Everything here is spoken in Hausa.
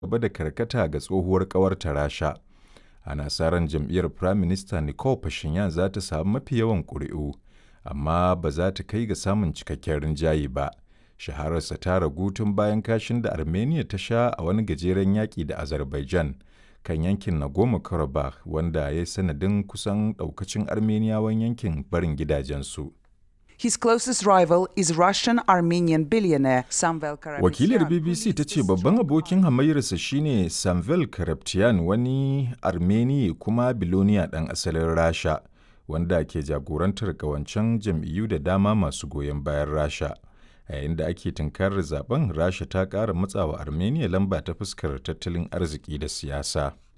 gaba da karkata ga tsohuwar ƙawarta Rasha. Ana sa ran jam'iyyar Firaminista Nicole Pashinyan za ta samu mafi yawan ƙuri'u, amma ba za ta kai ga samun cikakken rinjaye ba. Shahararsa ta ragu tun bayan kashin da Armenia ta sha a wani gajeren yaƙi da Azerbaijan kan yankin Nagorno-Karabakh wanda ya yi sanadin kusan ɗaukacin Armeniyawan yankin barin gidajensu. His closest rival is Russian-Armenian billionaire Samvel Karapetyan. Wakilar BBC ta ce babban abokin hamayyarsa shine Samvel Karapetyan wani Armeni kuma biloniya ɗan asalin Rasha wanda ke jagorantar ƙawancen jam'iyyu da dama masu goyon bayan Rasha. A yayin da ake tunkarar zaben Rasha ta ƙara matsawa Armenia lamba ta fuskar tattalin arziki da siyasa.